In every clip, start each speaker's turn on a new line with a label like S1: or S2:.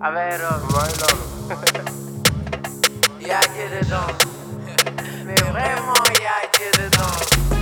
S1: affaire
S2: mooy loolu.
S1: yaa jë dedans mais vraiment yaa jë dedans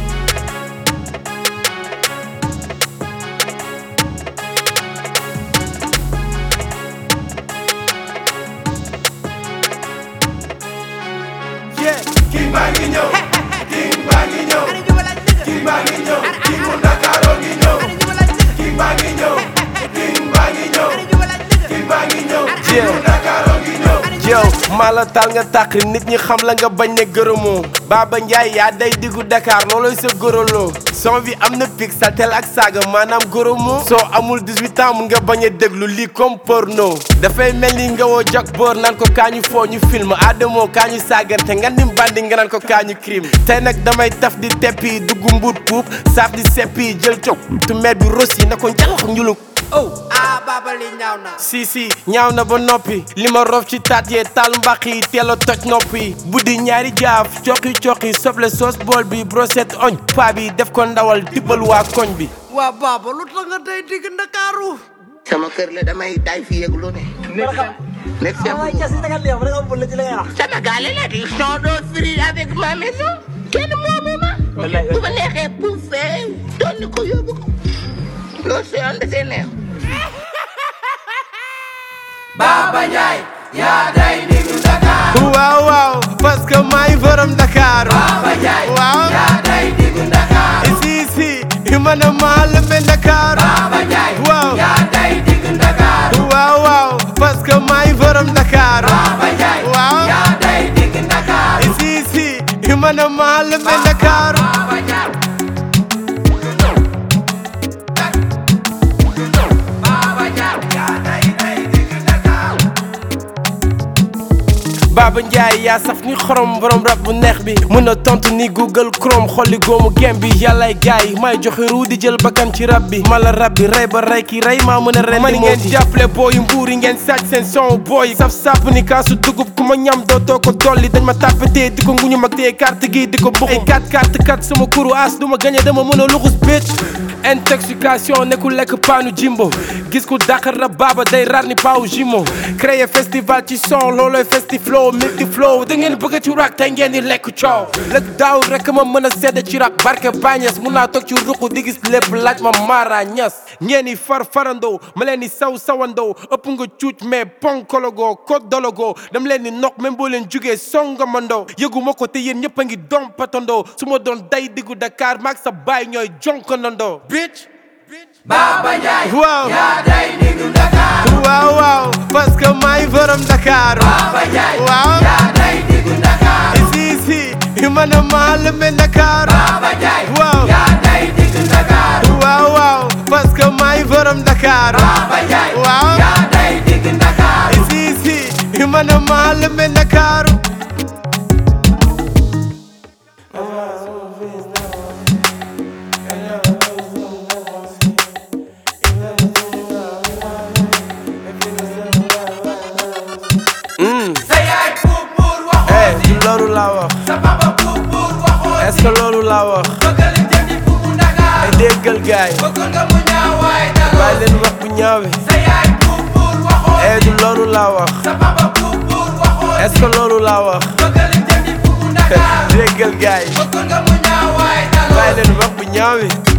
S2: yeah king baa ngi ñëw king baa ngi ñëw king baa ngi ñëw king mu Ndakaaroo ngi ñëw king baa ngi ñëw king baa ngi ñëw king baa ngi ñëw king mu Ndakaaroo ngi ñëw
S3: yow maa la taal nga tàq nit ñi xam la nga bañ ne gërëmoo Baba Ndiaye yaa day diggu Dakar looloy sa gërëloo son bi am na pic saltel ak saaga maanaam gërëmoo soo amul 18 ans mun nga bañ a déglu lii comme porno dafay mel ni nga woo jak boor naan ko kaañu foo ñu film Adamo kaañu saagarte nga nim bandi nga naan ko kaañu crime tey nag damay taf di teppi dugg mbuut puub saaf di seppi jël cog tu met bi rosi na ko njalax njuluk oh
S1: ah baba li ñaaw na
S3: si si ñaaw na ba noppi li ma rof ci taat yee taal mbaq yi teel a toj noppi buddi ñaari jaaf coqi coqi soble soos bool bi brochette oñ paa bi def ko ndawal tibbal waa koñ bi
S1: waa baba lu tax nga tey digg Ndakaaru
S4: sama kër la damay tay fi yëg lu ne. nekk seen Sénégal la di sont dos free avec ma maison kenn moomu ma. bu ma neexee pour fee tonni ko yóbbu ko loolu si yoon dafay neex.
S1: Baba Ndiaye yaa day digg Ndakaaru
S3: waaw waaw parce que maay borom Dakar
S1: Baba Ndiaye
S3: waaw
S1: yaa day digg Ndakaaru
S3: si si man a maa lëmbe Dakar
S1: Baba Ndiaye
S3: waaw
S1: yaa day digg Ndakaaru
S3: waaw waaw parce que maay borom Dakar
S1: Baba Ndiaye
S3: waaw
S1: yaa day digg Ndakaaru
S3: si si man a maa lëmbe Dakar
S1: Baba Ndiaye Baba Ndiaye yaa day day digg Ndakaaru
S3: Baba Ndiaye yaa saf ni xorom borom rab bu neex bi mën a tontu ni Google Chrome xolli góomu gem bi yàllaay gaay may joxe ruu di jël bakkan ci rab bi mala rab bi rey ba rey ki rey maa mën a ren man ngeen jàppale booyu mbuur yi ngeen sàcc seen son booy saf sàpp ni kaasu dugub ku ma ñam dootoo ko dolli dañ ma tàppatee di ko nguñu mag tee carte gi di ko buxum ay carte carte carte sama kuru as du ma gañe dama mën a luxus bitch intoxication ne ku lekk paanu jimbo gis ku dàqar rab baaba day rar ni paawu jimo créer festival ci son looloy festi flow multi flow da ngeen bëgg ci rap tey ngeen di lekk coow lëg daaw rek ma mën a sedd ci rap barke bañes mun naa toog ci ruq di gis lépp laaj ma maara ñas ngeen di far farandoo ma leen di saw sawandoo ëpp nga cuuc mais ponkologoo kodologoo dam leen di noq même boo leen jugee songamandoo yëgu ma ko te yéen ñëpp a ngi dom patandoo su ma doon day diggu Dakar maag sa baay ñooy jonkanandoo bitch
S1: Baba Ndiaye
S3: waaw
S1: yaa day digg Ndakaaru
S3: waaw waaw parce que maay borom Dakar
S1: Baba Ndiaye
S3: waaw
S1: yaa day digg Ndakaaru
S3: si si man a maa lëmbe Dakar
S1: Baba Ndiaye
S3: waaw
S1: yaa day digg Ndakaaru
S3: waaw waaw parce que maay borom Dakar
S1: Baba Ndiaye
S3: waaw
S1: yaa day digg Ndakaaru
S3: si si man a maa lëmbe Dakar
S1: sa yaay buur buur waxoo
S3: eh du loolu laa wax
S1: sa papa buur buur waxoo
S3: est ce que loolu laa wax
S1: bëggal jëndi buubu Ndakaaru
S3: ay déggal gaay
S1: bëgg nga mu ñaawaay
S3: bàyyi
S1: daloo
S3: leen wax bu ñaawe
S1: sa yaay buur buur waxoo
S3: eh du loolu laa wax
S1: sa papa buur buur waxoo
S3: est ce que loolu laa wax
S1: bëggal jëndi buubu Ndakaaru
S3: déggal gaay
S1: bëgg nga mu ñaawaay daloo
S3: bàyyi leen wax bu ñaawe